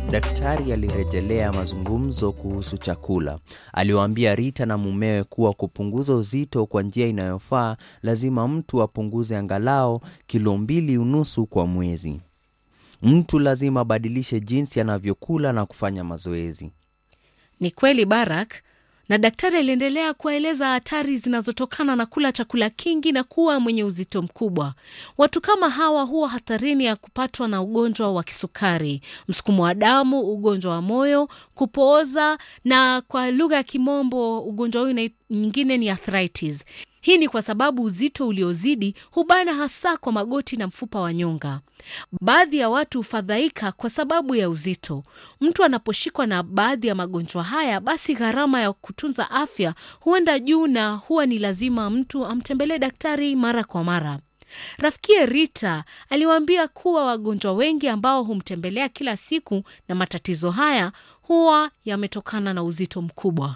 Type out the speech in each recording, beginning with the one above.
Daktari alirejelea mazungumzo kuhusu chakula. Aliwaambia Rita na mumewe kuwa kupunguza uzito kwa njia inayofaa, lazima mtu apunguze angalau kilo mbili unusu kwa mwezi. Mtu lazima abadilishe jinsi anavyokula na kufanya mazoezi. Ni kweli Barak, na daktari aliendelea kuwaeleza hatari zinazotokana na kula chakula kingi na kuwa mwenye uzito mkubwa. Watu kama hawa huwa hatarini ya kupatwa na ugonjwa wa kisukari, msukumo wa damu, ugonjwa wa moyo, kupooza na kwa lugha ya Kimombo ugonjwa huu nyingine ni arthritis. Hii ni kwa sababu uzito uliozidi hubana hasa kwa magoti na mfupa wa nyonga. Baadhi ya watu hufadhaika kwa sababu ya uzito. Mtu anaposhikwa na baadhi ya magonjwa haya, basi gharama ya kutunza afya huenda juu na huwa ni lazima mtu amtembelee daktari mara kwa mara. Rafikie Rita aliwaambia kuwa wagonjwa wengi ambao humtembelea kila siku na matatizo haya huwa yametokana na uzito mkubwa.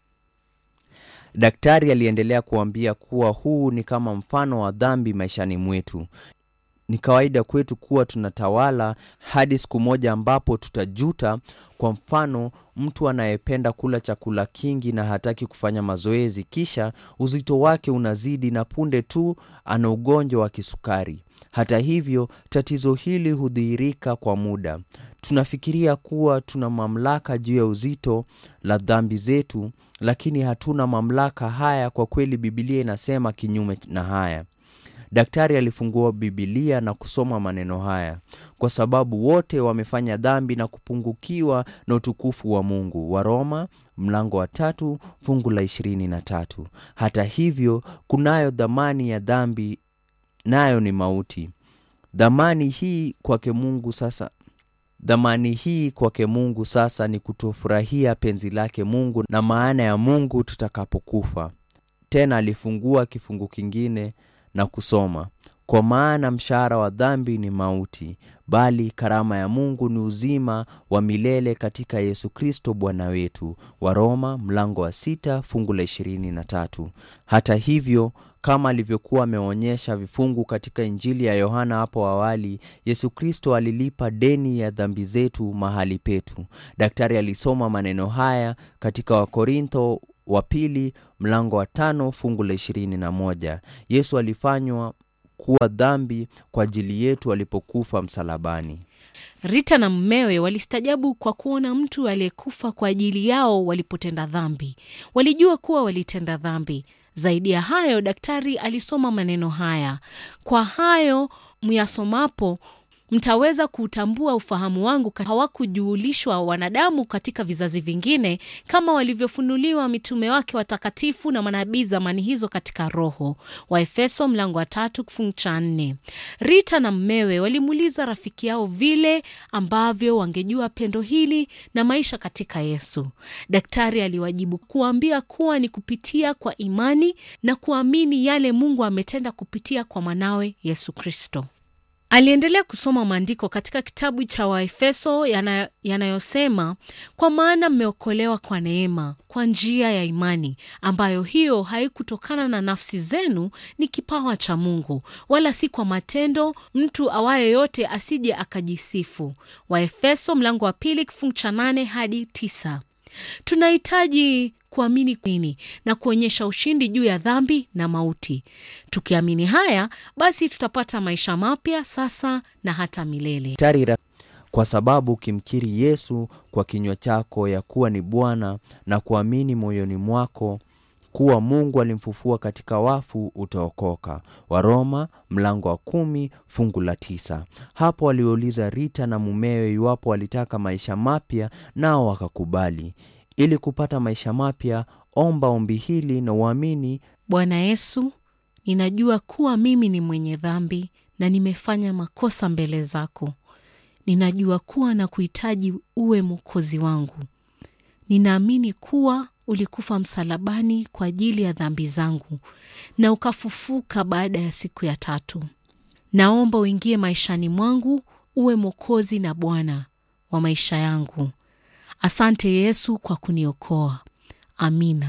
Daktari aliendelea kuambia kuwa huu ni kama mfano wa dhambi maishani mwetu. Ni kawaida kwetu kuwa tunatawala hadi siku moja ambapo tutajuta. Kwa mfano, mtu anayependa kula chakula kingi na hataki kufanya mazoezi, kisha uzito wake unazidi na punde tu ana ugonjwa wa kisukari. Hata hivyo, tatizo hili hudhihirika kwa muda. Tunafikiria kuwa tuna mamlaka juu ya uzito la dhambi zetu, lakini hatuna mamlaka haya. Kwa kweli, Biblia inasema kinyume na haya. Daktari alifungua Biblia na kusoma maneno haya: kwa sababu wote wamefanya dhambi na kupungukiwa na utukufu wa Mungu. Waroma mlango wa tatu fungu la ishirini na tatu. Hata hivyo, kunayo dhamani ya dhambi, nayo ni mauti. Dhamani hii kwake Mungu sasa dhamani hii kwake Mungu sasa ni kutofurahia penzi lake Mungu na maana ya Mungu tutakapokufa. Tena alifungua kifungu kingine na kusoma, kwa maana mshahara wa dhambi ni mauti, bali karama ya Mungu ni uzima wa milele katika Yesu Kristo Bwana wetu. Waroma mlango wa sita fungu la ishirini na tatu. Hata hivyo kama alivyokuwa ameonyesha vifungu katika Injili ya Yohana hapo awali, Yesu Kristo alilipa deni ya dhambi zetu mahali petu. Daktari alisoma maneno haya katika Wakorintho wa pili mlango wa tano fungu la ishirini na moja. Yesu alifanywa kuwa dhambi kwa ajili yetu alipokufa msalabani. Rita na mmewe walistajabu kwa kuona mtu aliyekufa kwa ajili yao walipotenda dhambi. Walijua kuwa walitenda dhambi. Zaidi ya hayo, daktari alisoma maneno haya: kwa hayo myasomapo mtaweza kuutambua ufahamu wangu. Hawakujuulishwa wanadamu katika vizazi vingine kama walivyofunuliwa mitume wake watakatifu na manabii zamani hizo katika Roho. Waefeso mlango wa tatu kifungu cha nne. Rita na mmewe walimuuliza rafiki yao vile ambavyo wangejua pendo hili na maisha katika Yesu. Daktari aliwajibu kuambia kuwa ni kupitia kwa imani na kuamini yale Mungu ametenda kupitia kwa mwanawe Yesu Kristo. Aliendelea kusoma maandiko katika kitabu cha Waefeso yana, yanayosema kwa maana mmeokolewa kwa neema kwa njia ya imani, ambayo hiyo haikutokana na nafsi zenu, ni kipawa cha Mungu, wala si kwa matendo, mtu awaye yote asije akajisifu. Waefeso mlango wa pili kifungu cha nane hadi tisa. Tunahitaji kuamini nini na kuonyesha ushindi juu ya dhambi na mauti. Tukiamini haya, basi tutapata maisha mapya sasa na hata milele. Tarira, kwa sababu ukimkiri Yesu kwa kinywa chako ya kuwa ni Bwana na kuamini moyoni mwako kuwa Mungu alimfufua katika wafu utaokoka. Waroma mlango wa kumi fungu la tisa. Hapo waliouliza Rita na mumewe iwapo walitaka maisha mapya, nao wakakubali. Ili kupata maisha mapya, omba ombi hili na uamini: Bwana Yesu, ninajua kuwa mimi ni mwenye dhambi na nimefanya makosa mbele zako. Ninajua kuwa na kuhitaji uwe mwokozi wangu. Ninaamini kuwa ulikufa msalabani kwa ajili ya dhambi zangu na ukafufuka baada ya siku ya tatu. Naomba uingie maishani mwangu, uwe mwokozi na Bwana wa maisha yangu. Asante Yesu kwa kuniokoa. Amina.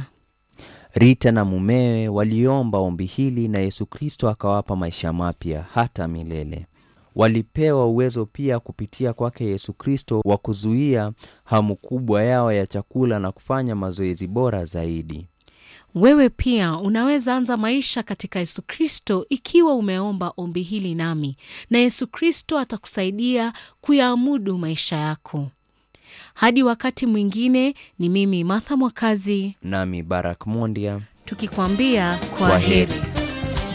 Rita na mumewe waliomba ombi hili na Yesu Kristo akawapa maisha mapya hata milele. walipewa uwezo pia kupitia kwake Yesu Kristo wa kuzuia hamu kubwa yao ya chakula na kufanya mazoezi bora zaidi. Wewe pia unaweza anza maisha katika Yesu Kristo ikiwa umeomba ombi hili nami, na Yesu Kristo atakusaidia kuyaamudu maisha yako. Hadi wakati mwingine, ni mimi Martha Mwakazi Nami Barak Mondia, tukikwambia kwa Kwa heri. heri.